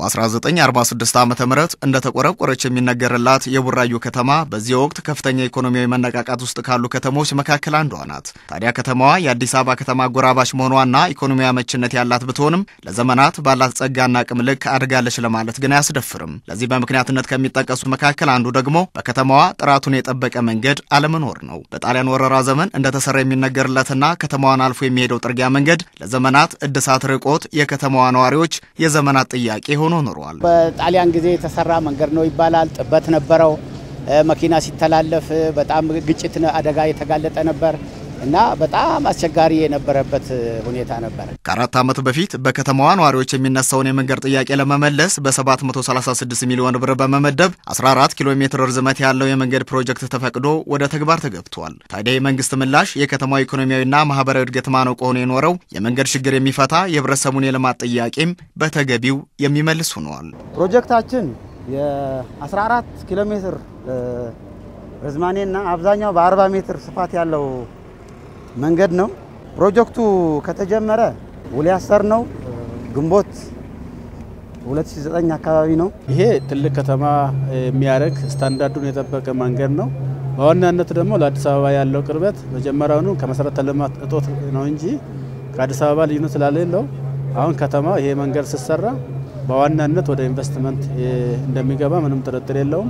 በ1946 ዓ ም እንደተቆረቆረች የሚነገርላት የቡራዩ ከተማ በዚህ ወቅት ከፍተኛ ኢኮኖሚያዊ መነቃቃት ውስጥ ካሉ ከተሞች መካከል አንዷ ናት። ታዲያ ከተማዋ የአዲስ አበባ ከተማ አጎራባች መሆኗና ኢኮኖሚያዊ አመችነት ያላት ብትሆንም ለዘመናት ባላት ጸጋና አቅም ልክ አድጋለች ለማለት ግን አያስደፍርም። ለዚህ በምክንያትነት ከሚጠቀሱ መካከል አንዱ ደግሞ በከተማዋ ጥራቱን የጠበቀ መንገድ አለመኖር ነው። በጣሊያን ወረራ ዘመን እንደተሰራ የሚነገርለትና ከተማዋን አልፎ የሚሄደው ጥርጊያ መንገድ ለዘመናት እድሳት ርቆት የከተማዋ ነዋሪዎች የዘመናት ጥያቄ ሆኖ ኖሯል። በጣሊያን ጊዜ የተሰራ መንገድ ነው ይባላል። ጥበት ነበረው። መኪና ሲተላለፍ በጣም ግጭት አደጋ የተጋለጠ ነበር እና በጣም አስቸጋሪ የነበረበት ሁኔታ ነበር። ከአራት ዓመት በፊት በከተማዋ ነዋሪዎች የሚነሳውን የመንገድ ጥያቄ ለመመለስ በ736 ሚሊዮን ብር በመመደብ 14 ኪሎ ሜትር ርዝመት ያለው የመንገድ ፕሮጀክት ተፈቅዶ ወደ ተግባር ተገብቷል። ታዲያ የመንግስት ምላሽ የከተማዋ ኢኮኖሚያዊና ማህበራዊ እድገት ማነቆ ሆኖ የኖረው የመንገድ ችግር የሚፈታ የህብረተሰቡን የልማት ጥያቄም በተገቢው የሚመልስ ሆኗል። ፕሮጀክታችን የ14 ኪሎ ሜትር ርዝማኔና አብዛኛው በ40 ሜትር ስፋት ያለው መንገድ ነው። ፕሮጀክቱ ከተጀመረ ውል ያሰር ነው ግንቦት 2009 አካባቢ ነው። ይሄ ትልቅ ከተማ የሚያደርግ ስታንዳርዱን የጠበቀ መንገድ ነው። በዋናነት ደግሞ ለአዲስ አበባ ያለው ቅርበት መጀመሪያውኑ ከመሰረተ ልማት እጦት ነው እንጂ ከአዲስ አበባ ልዩነት ስላሌለው አሁን ከተማ ይሄ መንገድ ሲሰራ በዋናነት ወደ ኢንቨስትመንት እንደሚገባ ምንም ጥርጥር የለውም።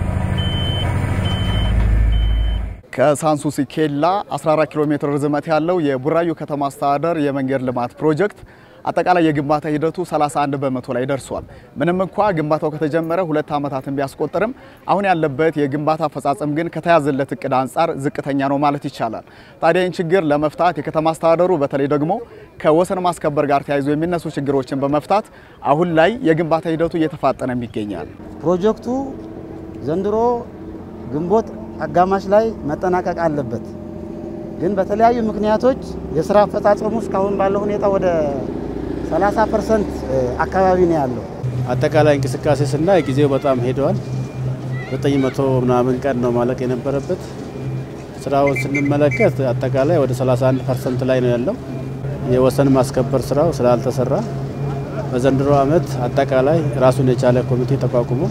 ከሳንሱሲ ኬላ 14 ኪሎ ሜትር ርዝመት ያለው የቡራዩ ከተማ አስተዳደር የመንገድ ልማት ፕሮጀክት አጠቃላይ የግንባታ ሂደቱ 31 በመቶ ላይ ደርሷል። ምንም እንኳ ግንባታው ከተጀመረ ሁለት ዓመታትን ቢያስቆጥርም አሁን ያለበት የግንባታ አፈጻጸም ግን ከተያዘለት እቅድ አንጻር ዝቅተኛ ነው ማለት ይቻላል። ታዲያ ይህን ችግር ለመፍታት የከተማ አስተዳደሩ በተለይ ደግሞ ከወሰን ማስከበር ጋር ተያይዞ የሚነሱ ችግሮችን በመፍታት አሁን ላይ የግንባታ ሂደቱ እየተፋጠነም ይገኛል። ፕሮጀክቱ ዘንድሮ ግንቦት አጋማሽ ላይ መጠናቀቅ አለበት። ግን በተለያዩ ምክንያቶች የስራ አፈጻጸሙ እስካሁን ባለው ሁኔታ ወደ 30 ፐርሰንት አካባቢ ነው ያለው። አጠቃላይ እንቅስቃሴ ስናይ ጊዜው በጣም ሄደዋል። 900 ምናምን ቀን ነው ማለቅ የነበረበት። ስራውን ስንመለከት አጠቃላይ ወደ 31 ፐርሰንት ላይ ነው ያለው። የወሰን ማስከበር ስራው ስላልተሰራ በዘንድሮ ዓመት አጠቃላይ ራሱን የቻለ ኮሚቴ ተቋቁሞ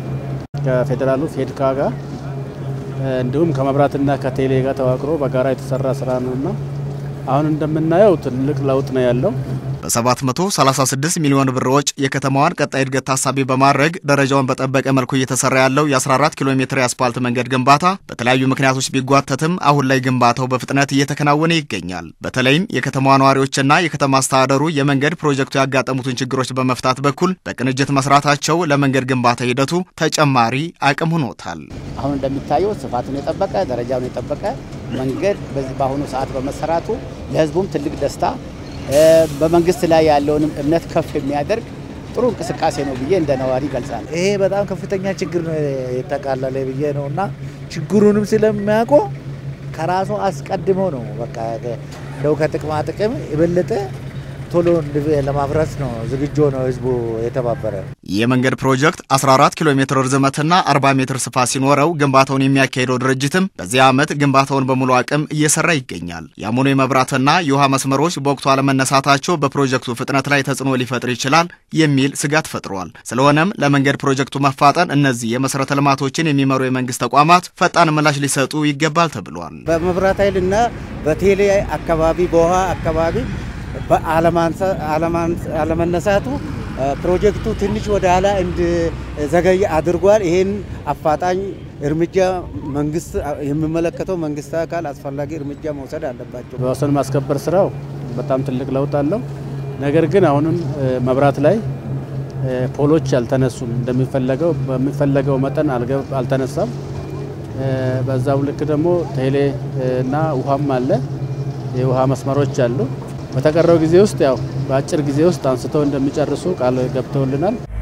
ከፌዴራሉ ፌድካ ጋር እንዲሁም ከመብራትና ከቴሌ ጋር ተዋቅሮ በጋራ የተሰራ ስራ ነውና አሁን እንደምናየው ትልቅ ለውጥ ነው ያለው። በ736 ሚሊዮን ብር ወጪ የከተማዋን ቀጣይ እድገት ታሳቢ በማድረግ ደረጃውን በጠበቀ መልኩ እየተሰራ ያለው የ14 ኪሎ ሜትር የአስፓልት መንገድ ግንባታ በተለያዩ ምክንያቶች ቢጓተትም አሁን ላይ ግንባታው በፍጥነት እየተከናወነ ይገኛል። በተለይም የከተማዋ ነዋሪዎችና የከተማ አስተዳደሩ የመንገድ ፕሮጀክቱ ያጋጠሙትን ችግሮች በመፍታት በኩል በቅንጅት መስራታቸው ለመንገድ ግንባታ ሂደቱ ተጨማሪ አቅም ሆኖታል። አሁን እንደሚታየው ስፋቱን የጠበቀ ደረጃውን የጠበቀ መንገድ በዚህ በአሁኑ ሰዓት በመሰራቱ ለሕዝቡም ትልቅ ደስታ በመንግስት ላይ ያለውንም እምነት ከፍ የሚያደርግ ጥሩ እንቅስቃሴ ነው ብዬ እንደ ነዋሪ ይገልጻል። ይሄ በጣም ከፍተኛ ችግር ነው የተቃለለ ብዬ ነው እና ችግሩንም ስለሚያውቁ ከራሱ አስቀድሞ ነው በቃ እንደው ከጥቅማ ጥቅም የበለጠ ቶሎ ለማፍረስ ነው ዝግጁ ነው ህዝቡ የተባበረ። የመንገድ ፕሮጀክት 14 ኪሎ ሜትር ርዝመትና 40 ሜትር ስፋት ሲኖረው ግንባታውን የሚያካሄደው ድርጅትም በዚህ ዓመት ግንባታውን በሙሉ አቅም እየሰራ ይገኛል። ያም ሆኖ የመብራትና የውሃ መስመሮች በወቅቱ አለመነሳታቸው በፕሮጀክቱ ፍጥነት ላይ ተጽዕኖ ሊፈጥር ይችላል የሚል ስጋት ፈጥሯል። ስለሆነም ለመንገድ ፕሮጀክቱ መፋጠን እነዚህ የመሰረተ ልማቶችን የሚመሩ የመንግስት ተቋማት ፈጣን ምላሽ ሊሰጡ ይገባል ተብሏል። በመብራት ኃይልና በቴሌ አካባቢ በውሃ አካባቢ አለመነሳቱ ፕሮጀክቱ ትንሽ ወደ ኋላ እንዲዘገይ አድርጓል። ይህን አፋጣኝ እርምጃ መንግስት የሚመለከተው መንግስት አካል አስፈላጊ እርምጃ መውሰድ አለባቸው። በወሰን ማስከበር ስራው በጣም ትልቅ ለውጥ አለው። ነገር ግን አሁንም መብራት ላይ ፖሎች አልተነሱም። እንደሚፈለገው በሚፈለገው መጠን አልተነሳም። በዛው ልክ ደግሞ ቴሌ እና ውሃም አለ፣ የውሃ መስመሮች አሉ። በተቀረው ጊዜ ውስጥ ያው በአጭር ጊዜ ውስጥ አንስተው እንደሚጨርሱ ቃል ገብተውልናል።